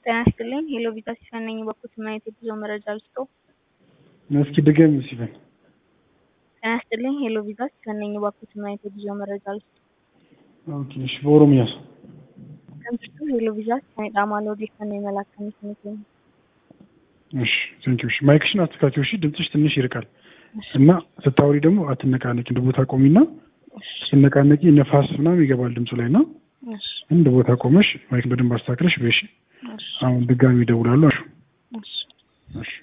ጤና ይስጥልኝ ሄሎ ቪዛ ሲፈን ነኝ በኩት ማየት የጉዞ መረጃ ልስጦ። እስኪ ድገሚ ሲፈን። ጤና ይስጥልኝ ሄሎ ቪዛ ሲፈን ነኝ በኩት ማየት የጉዞ መረጃ ልስጦ። ኦኬ እሺ በኦሮሚያስ? ከምሽቱ ሄሎ ቪዛ ሲፈን ዳማሎ ዲፈን ነው የመላከኝ ስሜት እሺ ቴንኪው። እሺ ማይክሽን አስተካክዪው። እሺ ድምፅሽ ትንሽ ይርቃል እና ስታወሪ ደግሞ አትነቃነቂ። እንደ ቦታ ቆሚና ስትነቃነቂ ነፋስ ምናምን ይገባል ድምፁ ላይ እና እንደ ቦታ ቆመሽ ማይክ በደንብ አስተካክለሽ በሺ አሁን ድጋሚ ይደውላሉ። እሺ እሺ